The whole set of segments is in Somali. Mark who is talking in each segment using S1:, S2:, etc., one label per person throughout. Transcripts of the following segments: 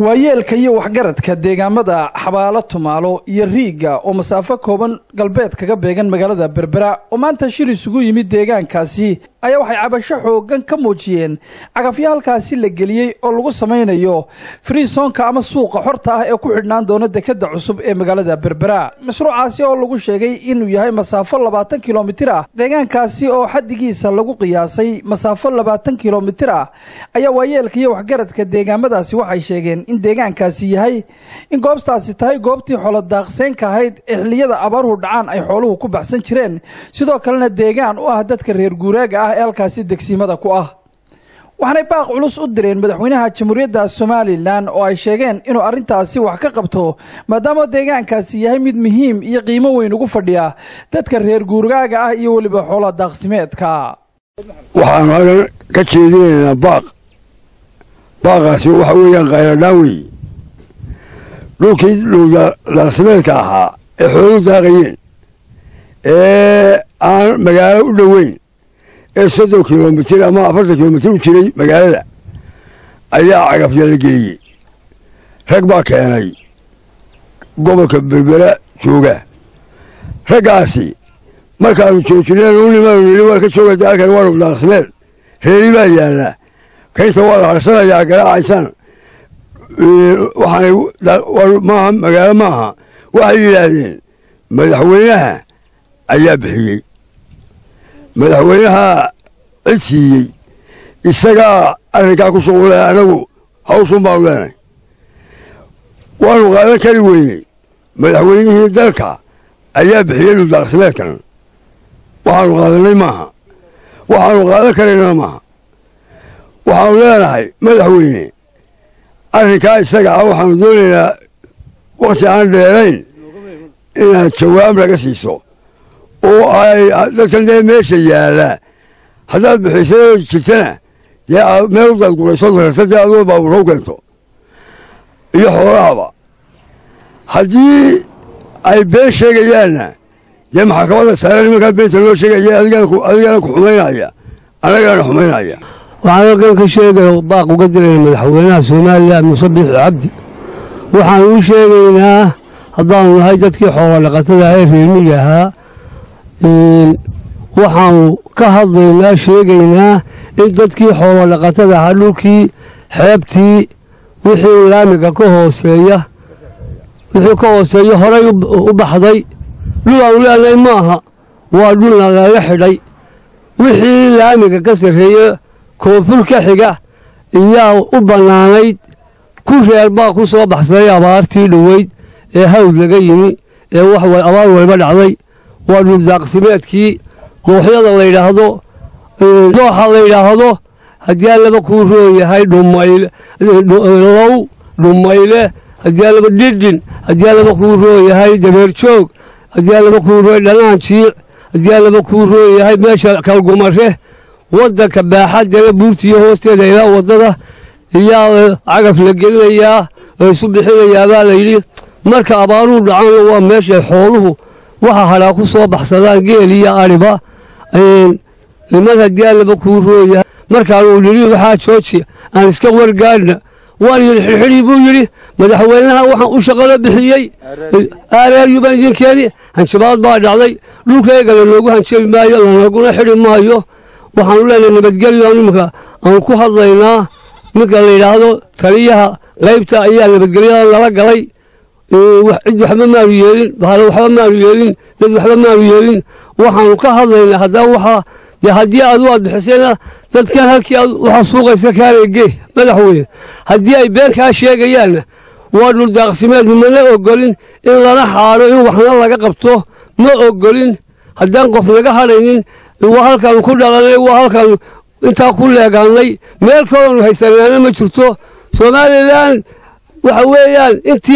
S1: waayeelka iyo waxgaradka deegaamada xabaalo tumaalo iyo riigga oo masaafo kooban galbeed kaga beegan magaalada berbera oo maanta shir isugu yimid deegaankaasi ayaa waxay cabasho xoogan ka muujiyeen cagafyo halkaasi la geliyey oo lagu samaynayo friisonka ama suuqa xorta ah ee ku xidhnaan doona dekadda cusub ee magaalada berbera mashruucaasi oo lagu sheegay inuu yahay masaafo labaatan kilomitir ah deegaankaasi oo xaddigiisa lagu qiyaasay masaafo labaatan kilomitir ah ayaa waayeelka iyo waxgaradka deegaamadaasi waxay sheegeen in deegaankaasi yahay in goobtaasi tahay goobtii xoolodaaqseenka ahayd ee xilliyada abaaruhu dhacaan ay xooluhu ku baxsan jireen sidoo kalena deegaan u ah dadka reer guuraaga ah ee halkaasi degsiimada ku ah waxaanay baaq culus u direen madaxweynaha jamhuuriyadda somalilan oo ay sheegeen inuu arrintaasi wax ka qabto maadaama deegaankaasi yahay mid muhiim iyo qiimo weyn ugu fadhiya dadka reer guuraaga ah iyo weliba xoola daaqsimeedka
S2: waxaanu halkan ka jeedinaynaa baaq baaqaasi waxa weeyaan khayradhaan weeye dhulkii dhuldaaqsimeedka ahaa ee xooluhu daaqayeen ee aan magaalo u dhoweyn ee soddon kilomitir ama afartan kilomitir u jiray magaalada ayaa cagafya la geliyey rag baa keenay gobolka berbera jooga raggaasi markaanu joojineen u nimaanu nili waa ka joogada halkan waa dhuldaaqsimeed reeri baa yaallaa kaynta waa la harsanayaa garaacaysaan waxaanay maaha magaalo maaha waxay yidhaahdeen madaxweynaha ayaa bixiyey madaxweynaha cid siiyey isagaa arrinkaa ku shuqule anagu hawshun baanu leenay waanu qaadan kari weyney madaxweynihii dalka ayaa bixiyey dhuldaaqsimeedkan waxaanu qaadanay maaha waxaanu qaadan karaynana maaha waxaanu leenahay madaxweyne arrinkaa isaga ah waxaanu doonaynaa wakhti aan dheerayn inaad jawaab laga siiso oo ay dadkan dee meesha yaalla haddaad bixisay jirtana dee aad meel u dadguraysood rarta dee adoo baabuur haw keento iyo xoolahaba haddii ay been sheegayaanna dee maxakamada saare nimankaa beenta loo sheegaya adigana ku xumaynaya annagana xumaynaya
S3: waxaan halkan ka sheegaya baaq uga diraya madaxweynaha somalilan muuse biixi cabdi waxaan u sheegaynaa haddaanu nahay dadkii xoolo dhaqatada ee reermiga ahaa waxaanu ka hadlaynaa sheegaynaa in dadkii xoolo dhaqatada ahaa dhulkii xeebtii wixii laamiga ka hooseeya wixii ka hooseeya horay u baxday dhul aanu leenahay maaha waa dhulna laga xidhay wixii laamiga ka sarreeya koonfur ka xiga iyaa u bannaanayd ku reer baa ku soo baxsaday abaartii dhoweyd ee hawd laga yimi ee wax abaar walba dhacday waa dhuldaaqsimeedkii dooxyada la yidhaahdo dooxa la yidhaahdo haddii allaba kuu roon yahay dhumayl low dhumayle haddii allaba dhidhin haddii allaba kuu roon yahay dabeerjoog haddii allaba kuu roon dhanaan jiic haddii allaba kuu roon yahay meesha kalgumare waddanka baaxaddana buurtiiyo hoosteeda ilaa waddada iyaa cagaf la gelinayaa laysu bixinayaa baa layidhi marka abaaruhu dhacaanna waa meeshay xooluhu waxa hadhaa ku soo baxsadaan geel iyo adhiba niman haddii allaba kuu rooyahay markaanuu nidhi waxaa jooji aan iska wargaadhna waan idin xidxidhii buu yidhi madaxweynaha waxaan u shaqalo bixiyey aareeryu baan idin keeni hanjabaad baa dhacday dhulkaygana loogu hanjabi maayo lanaguna xidhi maayo waxaanu leenahay nabadgelyo iminka aanu ku hadlaynaa ninka la yidhaahdo taliyaha qaybta ayaa nabadgelyada nala galay cid waxba maanu yeelin bahalo waxba maanu yeelin dad waxba maanu yeelin waxaanu ka hadlaynaa haddaba waxaa dee haddii adu aad bixisayna dadkan halkii aad waxaa suuqaysa kaalegee madaxweyne haddii ay been kaa sheegayaanna waa dhuldaaqsimeed mana ogolin in lana xaadho in waxna laga qabto ma ogolin haddaan qof naga hadhaynin waa halkaanu ku dhalanay waa halkaanu intaa ku leegaannay meel kaloonu haysanaana ma jirto somalilan waxa weeyaan intii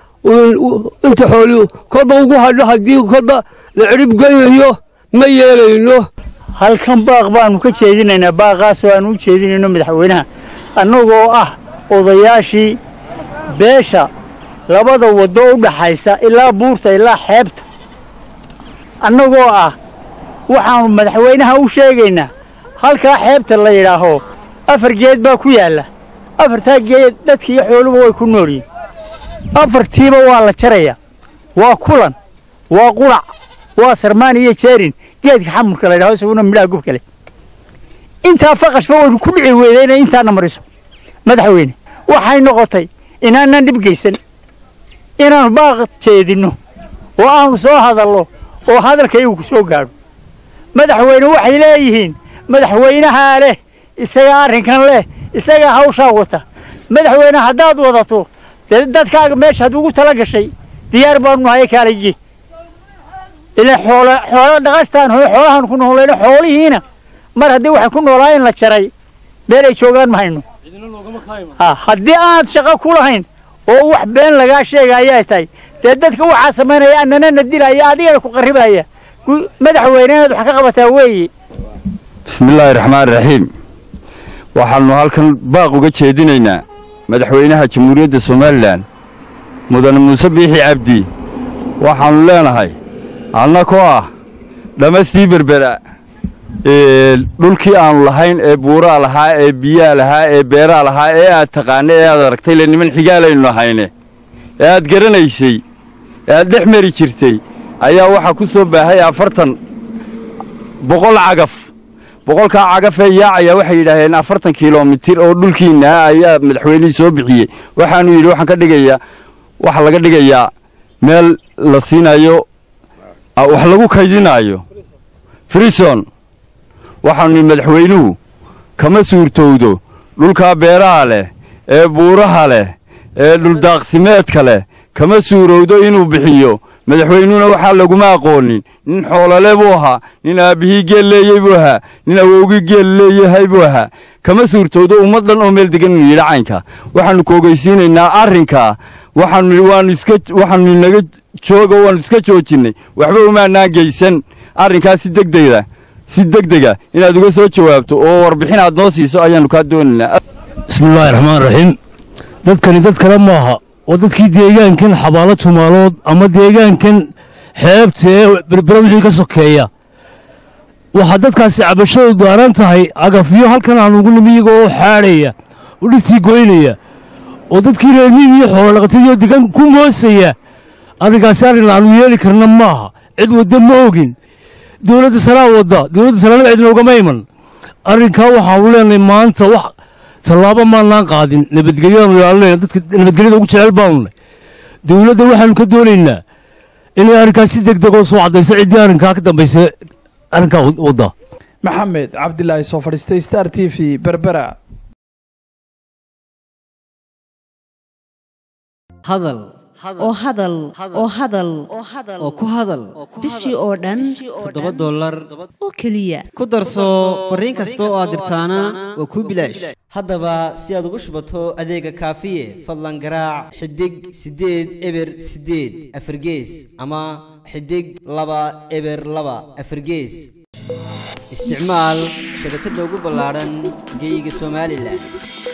S3: inta xooli kolba ugu hadho haddii kolba la cidhib gelinayo ma yeelayno
S4: halkan baaq baanu ka jeedinaynaa baaqaasoo aanu u jeedinayno madaxweynaha annagoo ah odayaashii beesha labada waddo u dhaxaysa ilaa buurta ilaa xeebta annagoo ah waxaannu madaxweynaha u sheegaynaa halkaa xeebta la yidhaaho afar geed baa ku yaalla afartaa geed dadki iyo xooluba way ku nool yihin afartiiba waa la jaraya waa kulan waa qurac waa sarmaan iyo jeerin geedka xamurka la yidhaho isaguna midhaha gubka leh intaa faqashba waynu ku dhici weyday inay intaana mariso madaxweyne waxay noqotay inaanan dhib geysan inaannu baaq jeedinno oo aanu soo hadallo oo hadalka iyagu ku soo gaadho madaxweyne waxay leeyihiin madaxweynahaa leh isagaa arrinkan leh isagaa hawshaa wata madaxweyne haddaad wadato dee dadkaaga meeshaad ugu tala gashay diyaar baanu nahay kaaligii ilaa xoolo xoolo dhaqastaan hoo xoolahan ku noolayno xoolihiina mar haddii waxay ku noolaayeen la jaray meel ay joogaan ma hayno haddii aad shaqo ku lahayn oo wax been lagaa sheega ayaa tahay dee dadka waxaa samaynaya annanana dilaya adigana ku qarribaya madaxweyne inaad wax ka qabataa weeye
S5: bismillaahi raxmaan raxiim waxaannu halkan baaq uga jeedinaynaa madaxweynaha jamhuuriyadda somalilan mudane muuse biixi cabdi waxaannu leenahay annakoo ah dhammastii berbera dhulkii aannu lahayn ee buuraa lahaa ee biyaa lahaa ee beeraa lahaa ee aad taqaana ee aad aragtay le niman xigaalaynu lahayne ee aad garanaysay ee aad dhex mari jirtay ayaa waxaa ku soo baahay afartan boqol cagaf boqolkaa cagafee yaacaya waxay yidhaaheen afartan kilomitir oo dhulkiinna ah ayaa madaxweynihii soo bixiyey waxaanu yidhi waxaan ka dhigayaa waxaa laga dhigayaa meel la siinayo wax lagu kaydinaayo frison waxaanu yidhi madaxweynuhu kama suurtowdo dhulkaa beeraha leh ee buuraha leh ee dhuldaaqsimeedka leh kama suurowdo inuu bixiyo madaxweynuhuna waxaa laguma aqoonin nin xoolole buu ahaa nin aabbihii geel leeyey buu ahaa nin awowgii geel leeyahay buu ahaa kama suurtowdo ummaddan oo meel degan inu yidhi caynka waxaannu ku ogeysiinaynaa arrinkaa waxaannu inaga jooga waannu iska joojinnay waxba umaanaan geysan arrinkaa si degdega si degdega inaad uga soo jawaabto oo warbixin aad noo siiso ayaannu kaa doonaynaa
S3: bismillaahi raxmaan raxiim dadkani dad kale maaha waa dadkii deegaankan xabaalo tumaalood ama deegaankan xeebta ee berbera wixii ka sokeeya waxaa dadkaasi cabashadu daaran tahay cagafyo halkan aan ugu nimi iyaga oo xaadhaya oo dhirtii goynaya oo dadkii reermiig iyo xoolodhaqatadiioo deegaanka ku moosaya arrinkaasi arrin aanu yeeli karna maaha cid wadda ma ogin dowladda sanaa wadda dowladda sanaanada cidna ugama iman arrinkaa waxaanu leenahay maanta wax tallaabo maanaan qaadin nabadgelyaanu ilaalinayna dadka nabadgelyada ugu jecel baanu nahy dowladda waxaanu ka doonaynaa inay arrinkaas si degdegoo soo caddaysa ciddii arrinkaa ka dambaysa arrinkaa wadda
S1: maxamed cabdilaahi soo fadhiistay star t v berbera
S6: hadal
S7: oo hadal oo hadal
S6: oo ku hadal
S7: bishii oo dhan
S6: toddoba dollar
S7: oo keliya
S6: ku darso fariin kasta oo aad dirtaana waa kuu bilaash haddaba si aad ugu shubato adeega kaafiye fadlan garaac xidig siddeed eber siddeed afargees ama xidig laba eber laba afargees isticmaal shabakadda ugu ballaadhan geyga somalilan